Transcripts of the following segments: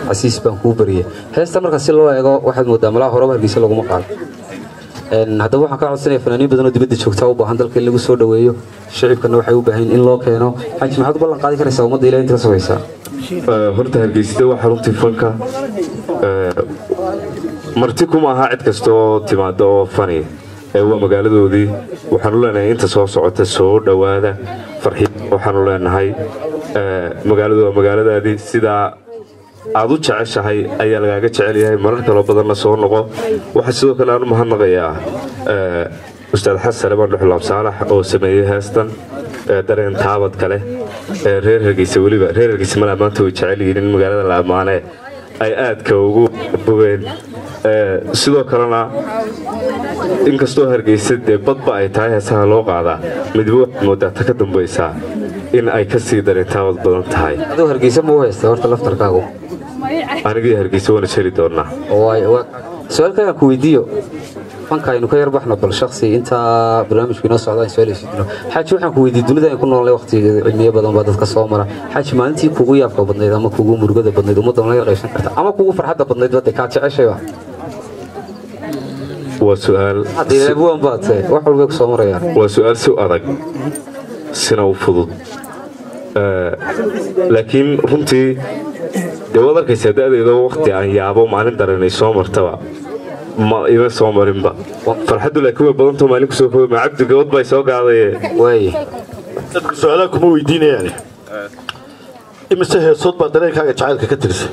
xasiis baan kuu bariyay heesta marka si loo eego waxaad moodaa malaha horeba hargeysa laguma qaado haddaba waxaan ka codsanaya fanaaniin badanoo dibadda joogtaa u baahan dalka in lagu soo dhoweeyo shicibkana waxay u baahan in loo keeno xaji maxaad u ballan qaadi karaysaa ummadda ilaah inta ka sugaysaa horta hargeysida waa xaruntii fanka marti kuma aha cid kasta oo timaada oo fani waa magaaladoodii waxaanu leenahay inta soo socota soo dhowaada farxiid waxaanu leenahay magaaladu waa magaaladaadii sidaa aad u jeceshahay ayaa lagaaga jecel yahay marar kaloo badanna soo noqo waxaa sidoo kale aan u mahadnaqayaa ustaad xasan abaan dhuxulaab saalax oo sameeyey heestan dareen taabad kale reer hargeysa weliba reer hargeysa malaa maanta way jecel yihiin in magaalada la ammaanee ay aadka ugu bogeen sidoo kalena inkastoo hargeysa dee badba ay tahay heesaha loo qaadaa midba waxaad moodaa ta ka dambaysaa in ay ka sii dareentaabad badan tahay aduu hargeysa ma u haystay horta laftarkaagu anigii hargeysa waana jeli doonaa su-aal kalaan ku weydiiyo fanka aynu ka yar baxno bal shaksi intaa barnaamijku inoo socda aan su-aal isdino xaaji waxaan ku weydiiyey dunida aynu ku noolnay waqtigeeda cilmiyo badan baa dadka soo mara xaaji maalintii kugu yaabka badnayd ama kugu murugada badnayd ummadda laga qaybsan karta ama kugu farxadda badnayd badde kaa jeceshayba waa su-aal buwan baate wax walbay ku soo marayaan waa su-aal si adag sina u fudud laakiin runtii dee waad arkaysaa da'deeda waqti aan yaabo maalin daranay soo martaba ma ima soo marinba farxaddu laakiin way badantao maalin kusoo kooba ma cabdi gabad bay soo gaadaye waaye dadku su-aalaha kuma weydiinayaane imise heesood baa dareenkaaga jacaylka ka tirsay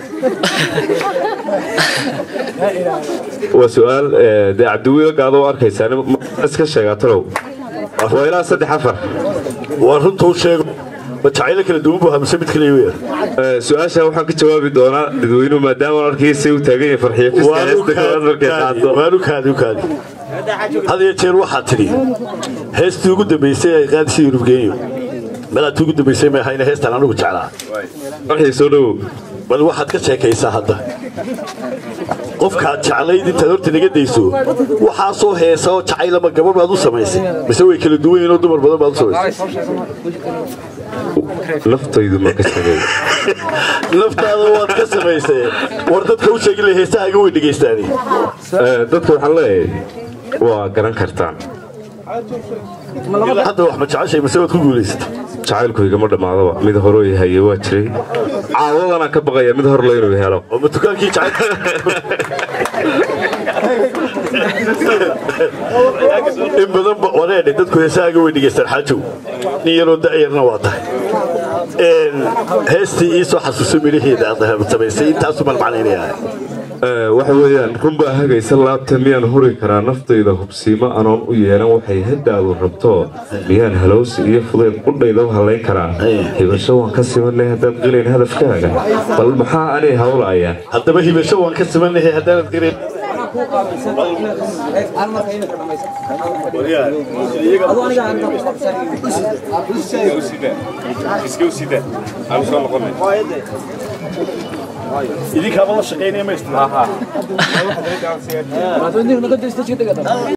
waa su-aal dee cabdiwiila gaado oo arkaysaa iska sheegaa talow waa ilaa saddex afar waa runta u sheego ma jacaylo kala duwan buu hamse mid kaliya weeyaan su-aasha waxaan ka jawaabi doonaa dadweynuhu maadaama arkiisa uu taagan yahay farxiyo fiska heesta koowaad markay qaado waanu kaadi u kaadi had iyo jeer waxaad tidhi heestii ugu dambaysay ay qaadisay yurubgeeyo meelaadtii ugu dambaysay may ahayna heestaan anugu jeclaa farxiyo soo dhowow bal waxaad ka sheekaysaa hadda qofkaad jeclayd intaad horta naga dayso waxaasoo heesa oo jacaylama gabar baad u samaysay mise way kala duwan yihiin oo dumar badan baad u samaysay naftaydu ma ka sameey naftaada waad ka samaysay war dadka u sheegi lahay heesahaaga way dhegaystaani dadka waxaan leeyahay waa garan kartaan hadda wax ma jeceshay mise waad ku guulaysatay jacaylku igama dhammaadaba mid horoo haye waa jiray caawadanaan ka baqaya mid hor le inuu helo oo ma dukaankii jacayl in badan wareedhe dadku heesahaaga way dhegaystaan xaajow nin yaroo da'yarna waa tahay heestii ii soo xasuuso midhaheeda aad samaysay intaasu malmacnaynayaa waxa weeyaan runbaa hagaysa laabta miyaan huri karaa naftayda hubsiimo anoon u yeelan waxay haddaadu rabto miyaan halowsi iyo fudayd qudhayda u hallayn karaa hibasho waan ka simanay haddaad qilayn hadafkaaga bal maxaa anay hawlaya haddaba hibasho waan ka simanahay haddaanad qilayn idinkaaba la shaqaynaya maysta